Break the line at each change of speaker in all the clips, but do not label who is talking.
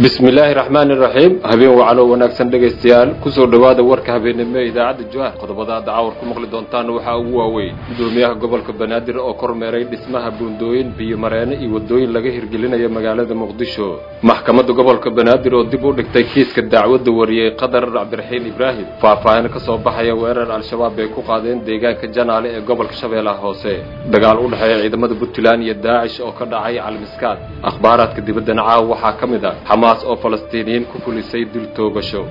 bismillaahi raxmaani raxiim habeen wacalo wanaagsan dhegaystayaal kusoo dhowaada warka habeennimo ee idaacadda juhaar qodobada hadda cawar ku maqli doontaan waxaa ugu waaweyn gudoomiyaha gobolka banaadir oo kormeeray dhismaha buundooyin biyo mareene iyo waddooyin laga hirgelinayo magaalada muqdisho maxkamadda gobolka banaadir oo dib u dhigtay kiiska dacwadda wariyey qadar cabdiraxiin ibraahim faahfaahin ka soo baxaya weerar al-shabaab ay ku qaadeen deegaanka janaale ee gobolka shabeellaha hoose dagaal u dhexeeya ciidamada puntland iyo daacish oo ka dhacay calmiskaad akhbaaraadka dibaddana caawa waxaa ka mid ah xamaas oo falastiiniyiin ku fulisay dil toogasho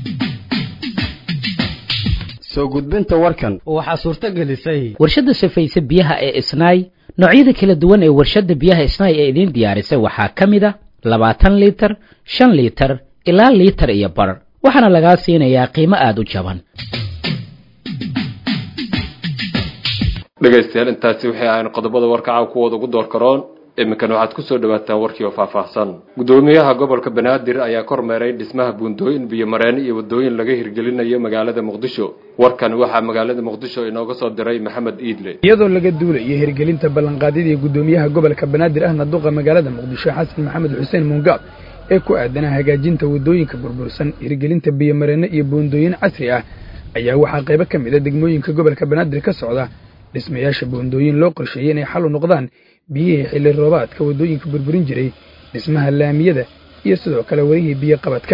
soo gudbinta warkan
waxaa suurto gelisay
warshadda safayse biyaha ee isnaay noocyada kala duwan ee warshadda biyaha isnaay ee idiin diyaarisay waxaa ka mid a labaatan liitar shan liitar ilaa liitar iyo bar waxaana lagaa siinayaa qiimo aada u jaban
dhegaystayaal intaasi waxay ahayn qodobada warka caaw kuwooda ugu door karoon iminkan waxaad kusoo dhawaataan warkii oo faahfaahsan gudoomiyaha gobolka banaadir ayaa kormeeray dhismaha buundooyin biyo mareene iyo waddooyin laga hirgelinayo magaalada muqdisho warkan waxaa magaalada muqdisho inooga soo diray maxamed iidle
iyadoo laga duulayo hirgelinta ballanqaadyadii gudoomiyaha gobolka banaadir ahna duqa magaalada muqdisho xasan maxamed xuseen muungaab ee ku aadanaa hagaajinta waddooyinka burbursan hirgelinta biyo mareene iyo buundooyin casri ah ayaa waxaa qaybo ka mid a degmooyinka gobolka banaadir ka socda dhismayaasha buundooyin loo qorsheeyey inay xal u noqdaan biyihii xilli roobaadka waddooyinka burburin jiray dhismaha laamiyada iyo sidoo kale warihii biyo qabadka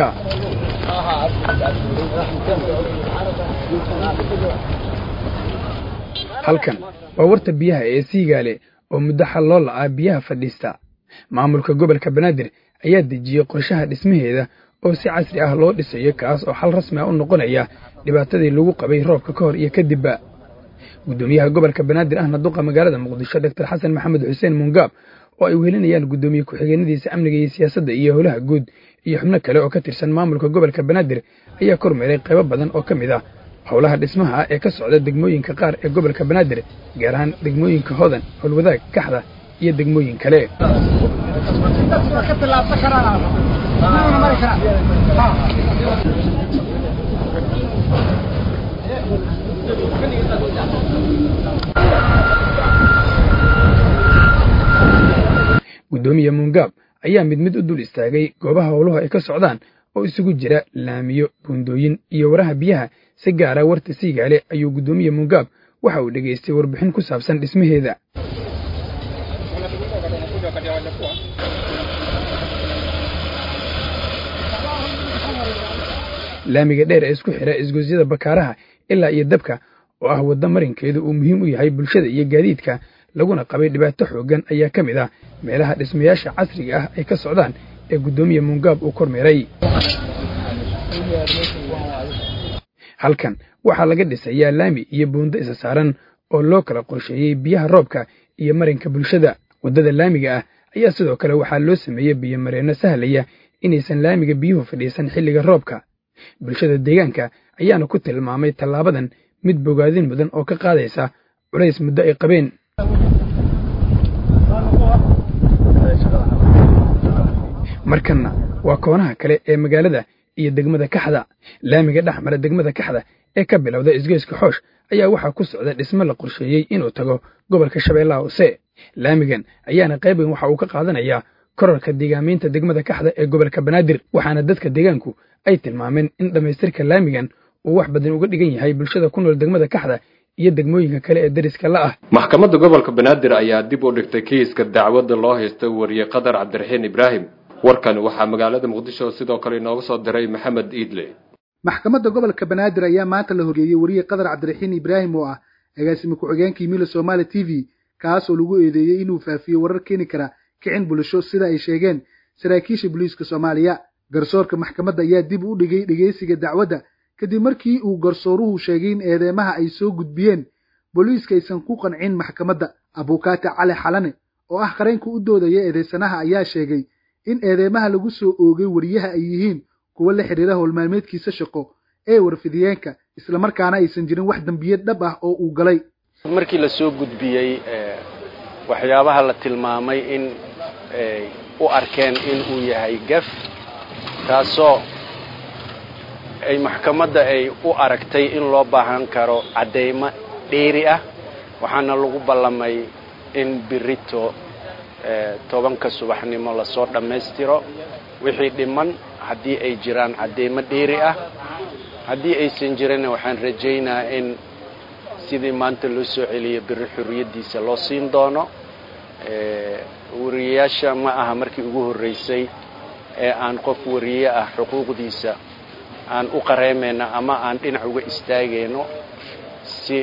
halkan waa warta biyaha ee siigaale oo muddo xal loo la'aa biyaha fadhiista maamulka gobolka banaadir ayaa dejiyey qorshaha dhismaheeda oo si casri ah loo dhisayo kaas oo xal rasmi ah u noqonaya dhibaatadii lagu qabay roobka ka hor iyo kadibba gudoomiyaha gobolka banaadir ahna duqa magaalada muqdisho doctor xasan maxamed xuseen muungaab oo ay wehelinayaan gudoomiye ku-xigeenadiisa amniga iyo siyaasadda iyo howlaha guud iyo xubno kale oo ka tirsan maamulka gobolka banaadir ayaa kormeeray qaybo badan oo ka mid ah howlaha dhismaha ah ee ka socda degmooyinka qaar ee gobolka banaadir gaar ahaan degmooyinka hodan howlwadaag kaxda iyo degmooyin kale gudoomiye muungaab ayaa mid mid u dul istaagay goobaha howluhu ay ka socdaan oo isugu jira laamiyo buundooyin iyo waraha biyaha si gaara warta siigaale ayuu gudoomiye muungaab waxa uu dhegaystay warbixin ku saabsan dhismaheeda laamiga dheer ee isku xidha isgoysyada bakaaraha ilaa iyo dabka oo ah waddo marinkeedu uu muhiim u yahay bulshada iyo gaadiidka laguna qabay dhibaato xooggan ayaa ka mid ah meelaha dhismayaasha casriga ah ay ka socdaan ee guddoomiye muungaab uu kormeeray halkan waxaa laga dhisayaa laami iyo buundo isa saaran oo loo kala qorsheeyey biyaha roobka iyo marinka bulshada waddada laamiga ah ayaa sidoo kale waxaa loo sameeyey biyo mareenno sahlaya inaysan laamiga biyuhu fadhiisan xilliga roobka bulshada deegaanka ayaana ku tilmaamay tallaabadan mid bogaadin mudan oo ka qaadaysa culays muddo ay qabeen markanna waa koonaha kale ee magaalada iyo degmada kaxda laamiga dhex mara degmada kaxda ee ka bilowda isgoyska xoosh ayaa waxaa ku socda dhismo la qorsheeyey inuu tago gobolka shabeellaha hoose laamigan ayaana qayb weyn waxa uu ka qaadanayaa korarka deegaamiinta degmada kaxda ee gobolka banaadir waxaana dadka deegaanku ay tilmaameen in dhammaystirka laamigan uu wax badan uga dhigan yahay bulshada ku nool degmada kaxda iyo degmooyinka kale ee dariska la ah
maxkamadda gobolka banaadir ayaa dib u dhigtay kiiska dacwadda loo haysta wariyey qadar cabdiraxiin ibraahim warkan waxaa magaalada muqdisho sidoo kale inooga soo diray maxamed iidle
maxkamadda gobolka banaadir ayaa maanta la horgeeyey wariyey qadar cabdiraxiin ibraahim oo ah agaasime ku-xigeenkii mila somaali t v kaas oo lagu eedeeyey inuu faafiyo warar keeni kara kicin bulsho sida ay sheegeen saraakiisha booliiska soomaaliya garsoorka maxkamadda ayaa dib u dhigay dhegeysiga dacwadda kadib markii uu garsooruhu sheegay in eedeymaha ay soo gudbiyeen booliiska aysan ku qancin maxkamadda abukaate cali xalane oo ah qareenka u doodaya eedeysanaha ayaa sheegay in eedeymaha lagu soo oogay wariyaha ay yihiin kuwo la xidhiira howlmaalmeedkiisa shaqo ee warfidiyeenka islamarkaana aysan jirin wax dembiyad dhab ah oo uu galay
markii la soo gudbiyey waxyaabaha la tilmaamay in u arkeen in uu yahay gaf taasoo ay maxkamadda ay u aragtay in loo baahan karo caddaymo dheeri ah waxaana lagu ballamay in birito tobanka subaxnimo lasoo dhammaystiro wixii dhiman haddii ay jiraan cadeymo dheeri ah haddii aysan jirinna waxaan rajaynaa in sidii maanta loo soo celiyo beri xorriyaddiisa loo siin doono wariyayaasha ma aha markii ugu horreysay ee aan qof wariye ah xuquuqdiisa aan u qareemayno ama aan dhinac uga istaagayno si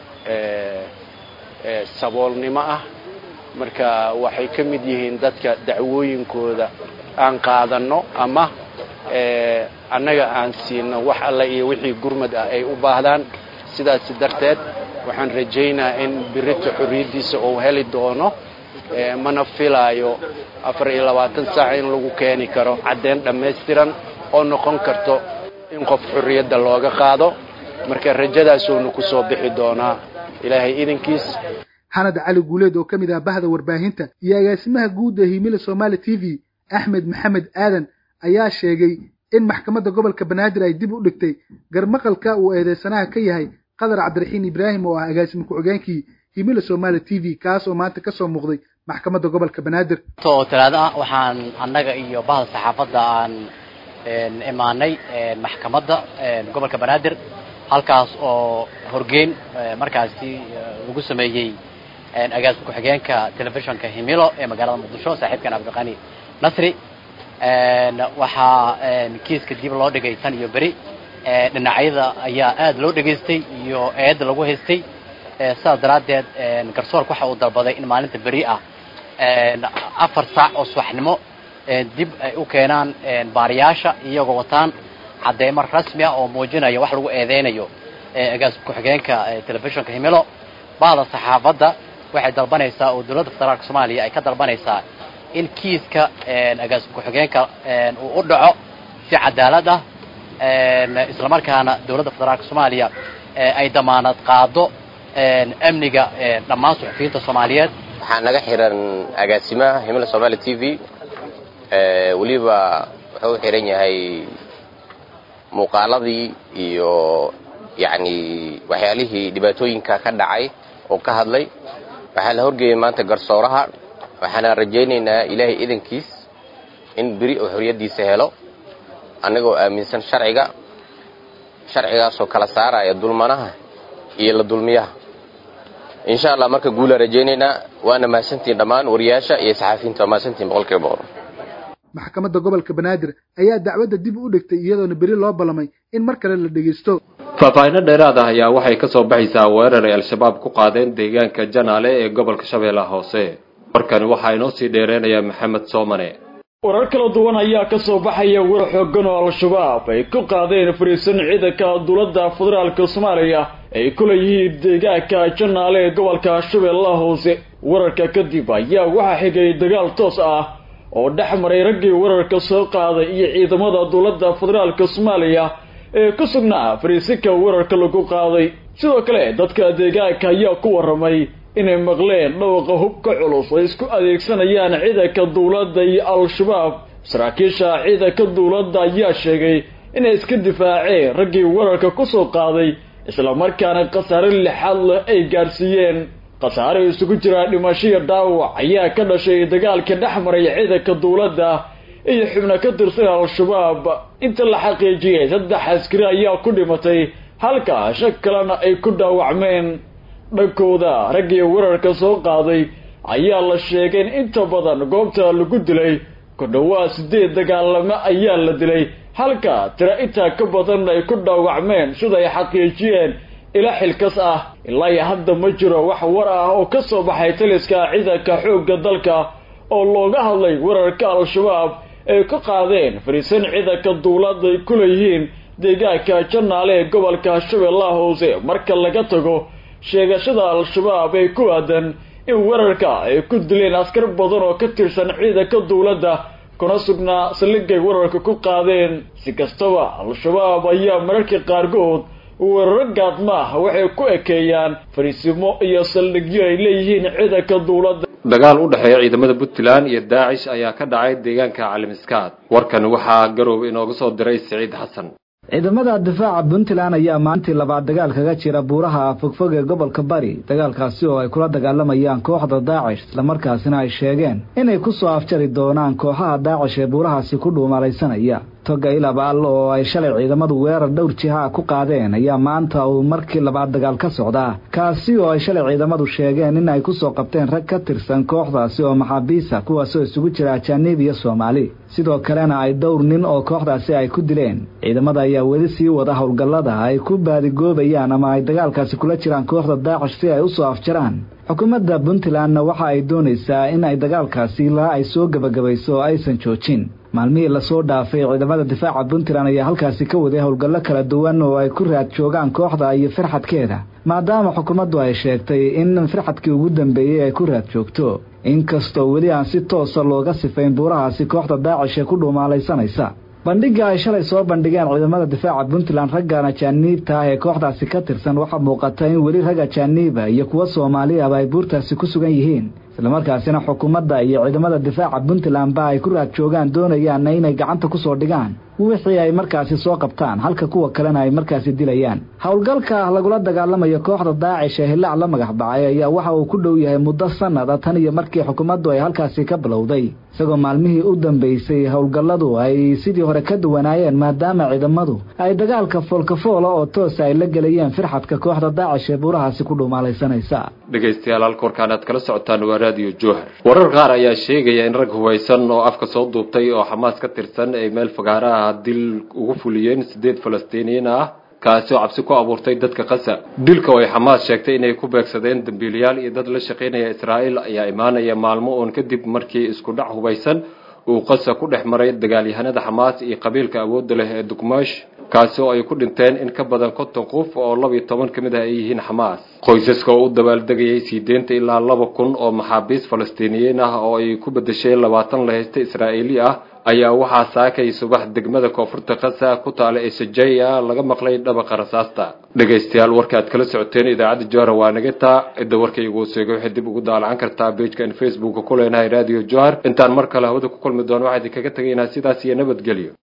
saboolnimo ah marka waxay ka mid yihiin dadka dacwooyinkooda aan qaadanno ama annaga aan siino wax alla iyo wixii gurmad ah ay u baahdaan sidaasi darteed waxaan rajaynaa in birita xorriyaddiisa uu heli doono mana filaayo afar iyo labaatan saac in lagu keeni karo caddeyn dhammaystiran oo noqon karto in qof xorriyadda looga qaado marka rajadaasuuna ku soo bixi doonaa ilaahay idankiis
xanad cali guuleed oo ka mid ah bahda warbaahinta iyo agaasimaha guud ee himila somaali t v axmed maxamed aadan ayaa sheegay in maxkamadda gobolka banaadir ay dib u dhigtay garmaqalka uu eedeysanaha ka yahay qadar cabdiraxiin ibraahim oo ah agaasime ku-xigeenkii himila somaali t v kaas oo maanta kasoo muuqday maxkamadda gobolka banaadir
oo talaado ah waxaan annaga iyo bahda saxaafadda aan imaanay maxkamadda gobolka banaadir halkaas oo horgeyn markaasi lagu sameeyey agaasime ku-xigeenka telefishinka himilo ee magaalada muqdisho saaxiibkan cabdiqani nasri waxaa kiiska dib loo dhigay tan iyo beri dhinacyada ayaa aad loo dhegaystay iyo eedda lagu haystay sidaas daraaddeed garsoorka waxa uu dalbaday in maalinta beri ah afar saac oo subaxnimo dib ay u keenaan baariyaasha iyagoo wataan cadeymo rasmi ah oo muujinaya wax lagu eedeynayo agaasime ku-xigeenka telefishinka himilo bahda saxaafadda waxay dalbanaysaa oo dowladda federaalka soomaaliya ay ka dalbanaysaa in kiiska agaasime ku-xigeenka uu u dhaco si cadaalad ah islamarkaana dowladda federaalka soomaaliya ay damaanad qaado amniga dhammaan suxufiyiinta soomaaliyeed
waxaa naga xiran agaasimaha himila somaali t v weliba wuxuu u xiran yahay muuqaaladii iyo yacni waxyaalihii dhibaatooyinka ka dhacay oo ka hadlay waxaa la horgeeyay maanta garsooraha waxaana rajaynaynaa ilaahay idankiis in beri oo xorriyaddiisa helo annagoo aaminsan sharciga sharcigaasoo kala saaraya dulmanaha iyo la dulmiyaha insha allah marka guulaan rajaynaynaa waana mahadsantiin dhammaan wariyaasha iyo saxaafiyiinta waa mahadsantiin boqolkiiba boqol
maxkamadda gobolka banaadir ayaa dacwadda dib u dhigtay iyadoona beri loo ballamay in mar kale la dhegaysto
faahfaahinno dheeraad ah ayaa waxay ka soo baxaysaa weerar ay al-shabaab ku qaadeen deegaanka janaale ee gobolka shabeellaha hoose warkani waxaa inoo sii dheereynayaa maxamed soomane
warar kala duwan ayaa ka soo baxaya war xoogan oo al-shabaab ay ku qaadeen fariisan ciidanka dowladda federaalka soomaaliya ay ku leeyihiin deegaanka janaale ee gobolka shabeellaha hoose wararka kadib ayaa waxaa xigay dagaal toos ah oo dhex maray raggii wararka soo qaaday iyo ciidamada dowladda federaalka soomaaliya ee ku sugnaa fariisinka wararka lagu qaaday sidoo kale dadka deegaanka ayaa ku warramay inay maqleen dhawaqa hubka culus oo isku adeegsanayaan ciidanka dowladda iyo al-shabaab saraakiisha ciidanka dowladda ayaa sheegay inay iska difaaceen raggii wararka ku soo qaaday islamarkaana khasaare lixaad leh ay gaadhsiiyeen khasaare isugu jiraa dhimashiyo dhaawac ayaa ka dhashay dagaalka dhex maray ciidanka dowladda iyo xubno ka tirsan al-shabaab inta la xaqiijiyey saddex askari ayaa ku dhimatay halka shag kalena ay ku dhaawacmeen dhankooda raggii wararka soo qaaday ayaa la sheegay in inta badan goobta lagu dilay ku dhowaa siddeed dagaalamo ayaa la dilay halka tira intaa ka badan ay ku dhaawacmeen sida ay xaqiijiyeen ila xilkas ah ilaa iyo hadda ma jiro wax war ah oo ka soo baxay taliska ciidanka xoogga dalka oo looga hadlay wararka al-shabaab ay ku qaadeen fariisan ciidanka dowladda ay ku leeyihiin deegaanka janaale ee gobolka shabeellaha hoose marka laga tago sheegashada al-shabaab ee ku aadan in wararka ay ku dileen askar badan oo ka tirsan ciidanka dowladda kuna sugnaa saldhigay wararka ku qaadeen si kastaba al-shabaab ayaa mararka qaarkood weeraro gaadmaah waxay ku ekeeyaan fariisimo iyo saldhigyo ay leeyihiin ciidanka dowladda
dagaal u dhexeeya ciidamada puntland iyo daacish ayaa ka dhacay deegaanka calimiskaad warkan waxaa garoob inooga soo diray siciid xasan
ciidamada difaaca puntland ayaa maalintii labaad dagaal kaga jira buuraha fogfog ee gobolka bari dagaalkaasi oo ay kula dagaalamayaan kooxda daacish islamarkaasina ay sheegeen inay ku soo afjari doonaan kooxaha daacish ee buurahaasi ku dhuumalaysanaya toga ilabaal oo ay shalay ciidamadu weerar dhowr jiha ku qaadeen ayaa maanta uu markii labaad dagaal ka socdaa kaasi oo ay shalay ciidamadu sheegeen in ay ku soo qabteen rag ka tirsan kooxdaasi oo maxaabiisa kuwaasoo isugu jira ajaaniib iyo soomaali sidoo kalena ay dhowr nin oo kooxdaasi ay ku dileen ciidamada ayaa weli sii wada howlgallada ay ku baadigoobayaan ama ay dagaalkaasi kula jiraan kooxda daacish si ay u soo afjaraan xukuumadda puntlandna waxa ay doonaysaa in ay dagaalkaasi ilaa ay soo gebagabayso oo aysan joojin maalmihii lasoo dhaafay ciidamada difaaca puntland ayaa halkaasi ka waday howlgallo kala duwan oo ay ku raad joogaan kooxda iyo firxadkeeda maadaama xukuumaddu ay sheegtay in firxadkii ugu dambeeyey ay ku raad joogto inkastoo weli aan si toosa looga sifayn buurahaasi kooxda daacish ee ku dhuumaalaysanaysa bandhigga ay shalay soo bandhigeen ciidamada difaaca puntland raggan ajaaniibta ah ee kooxdaasi ka tirsan waxaa muuqata in weli rag ajaaniiba iyo kuwa soomaaliaba ay buurtaasi ku sugan yihiin islamarkaasina xukuumadda iyo ciidamada difaaca puntlandba ay ku raad joogaan doonayaanna inay gacanta ku soo dhigaan wixii ay markaasi soo qabtaan halka kuwa kalena ay markaasi dilayaan howlgalka lagula dagaalamayo kooxda daacish ee hillaac la magac bacay ayaa waxa uu ku dhow yahay muddo sanada tan iyo markii xukuumaddu ay halkaasi ka bilowday isagoo maalmihii u dambeysay howlgalladu ay sidii hore ka duwanaayeen maadaama ciidamadu ay dagaalka foolkafoola oo toosa ay la gelayeen firxadka kooxda daacish ee buurahaasi ku dhuumaalaysanaysa
dhegaystayaal halka warkaan aad kala socotaan waa raadiyo jowhar warar qaar ayaa sheegaya in rag hubaysan oo afka soo duubtay oo xamaas ka tirsan ay meel fagaaraha dil ugu fuliyeen sideed falastiiniyiin ah kaasi oo cabsi ku abuurtay dadka qasa dilka oo ay xamaas sheegtay inay ku beegsadeen dambiilayaal iyo dad la shaqaynaya israa'iil ayaa imaanaya maalmo oon kadib markii isku dhac hubaysan uu qasa ku dhex maray dagaalyahanada xamaas iyo qabiilka awoodda leh ee dugmaash kaasi oo ay ku dhinteen in ka badan konton qof oo laba iyo toban ka mid ah ay yihiin xamaas qoysaska oo u dabaaldegayay sii deynta ilaa laba kun oo maxaabiis falastiiniyiin ah oo ay ku bedeshay labaatan la haysta israa'iili ah ayaa waxaa saakay subax degmada koonfurta qasa ku taala ee sajaya laga maqlay dhabaqa rasaasta dhegaystayaal warka aad kala socoteen idaacadda johar waa naga taa cidda warkaygu seegay waxay dib ugu daalacan kartaa bejkan facebooka ku leenahay radio johar intaan mar kale hawada ku kulmi doono waxaa idinkaga tegaynaa sidaas iyo nabadgelyo